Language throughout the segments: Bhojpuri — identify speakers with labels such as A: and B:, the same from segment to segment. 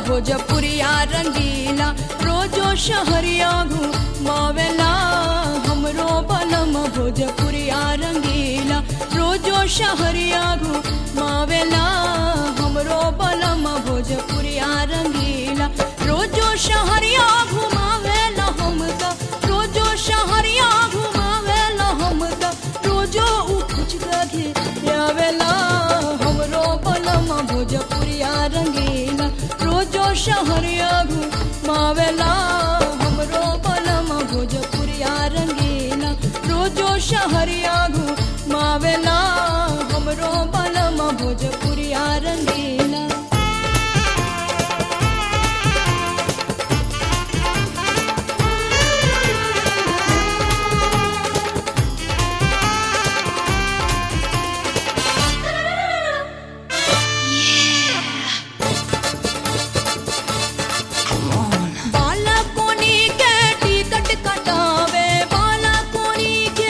A: भोजपुरिया रंगीला रोजो शहरिया घुमावेला हमरो बलम भोजपुरिया रंगीला रोजो शहरिया घुमावेला हमरो बलम भोजपुरिया रंगीला रोजो शहरिया घुमावेला हमका रोजो शहरिया घुमावेला हमका रोजो उकुच गधे आवेला हमरो बलम भोजपुरिया रंगीला रोजो शहरिया घुमावेला हमरो बलम भोजपुरिया रंगीला रोजो शहरिया घुमावेला हमरो बलम भोजपुरिया रंगीला बाला कोनी के टिकट कटावे बाला कोनी के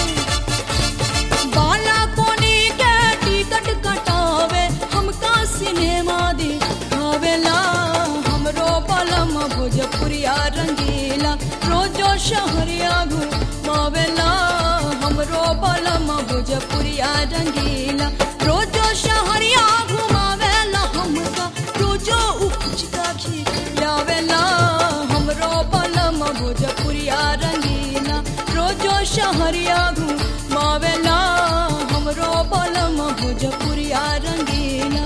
A: बाला कोनी के टिकट कटावे हमका सिनेमा दिखावेला हमरो बलम भोजपुरिया रंगीला रोजो शहरिया घुमावेला हमरो बलम भोजपुरिया रंगीला रोजो शहरिया घुमावेला हमका रोजो उकुचका खिलावेला हमरो बलम भोजपुरिया रंगीला रोजो शहरिया घुमावेला हमरो बलम भोजपुरिया रंगीला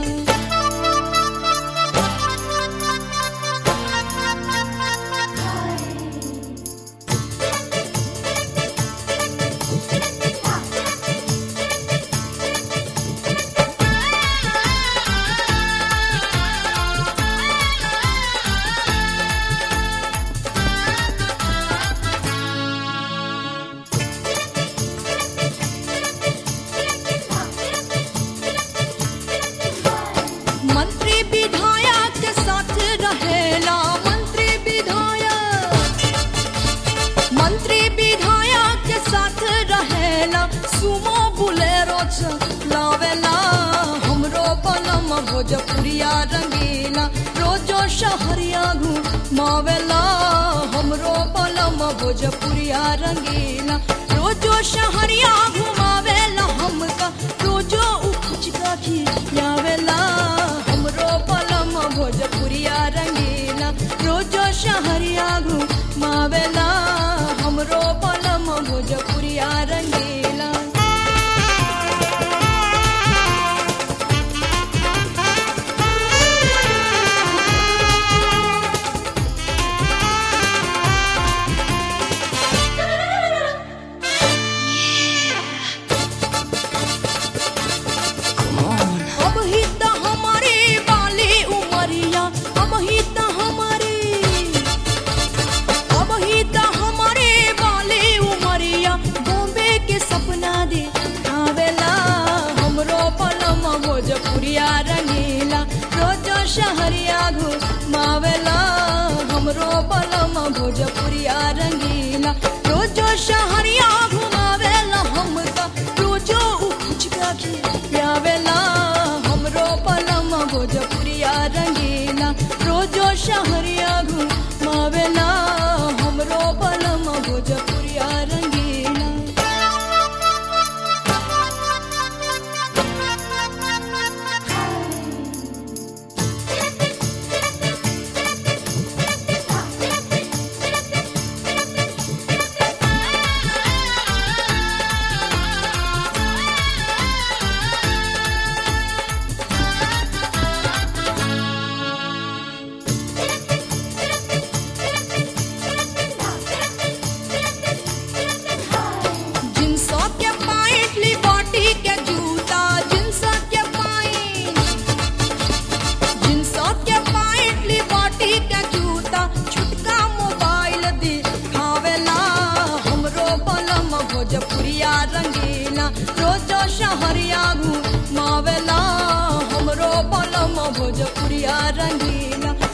A: मंत्री विधायक के साथ रहेला मंत्री विधायक मंत्री विधायक के साथ रहेला सुमो बुलेरो चलावेला हमरो बलम भोजपुरिया रंगीला रोजो शहरिया घुमावेला हमरो बलम भोजपुरिया रंगीला रोजो शहरिया घुमावेला हमका रोजो उकुचका खियावेला हमरो बलम भोजपुरिया रंगीला रोजो शहरिया घुमावेला हमरो बलम भोजपुरिया रंगीला अब ही त हमारी बाली उमरिया अब ही त हमारी अब ही त हमारी बाली उमरिया बॉम्बे के सपना दे आवेला हमरो पलम भोजपुरिया रंगीला रोजो शहरिया घुमावेला हमरो पलम भोजपुरिया रंगीला रोजो शहरिया घुमावेला हमका रोजो उकुचका खियावेला हमरो पलम भोजपुरिया रंगीला रोजो शहरिया घुमावेला हमरो पलम भोजपुरिया रंगीला जिनसो के पाइट लिबर्टी के जूता जिनसो के पाइट जिनसो के पाइट लिबर्टी के जूता छुटका मोबाइल दिखावेला हमरो बलम भोजपुरिया रंगीला रोजो शहरिया घुमावेला हमरो बलम भोजपुरिया रंगीला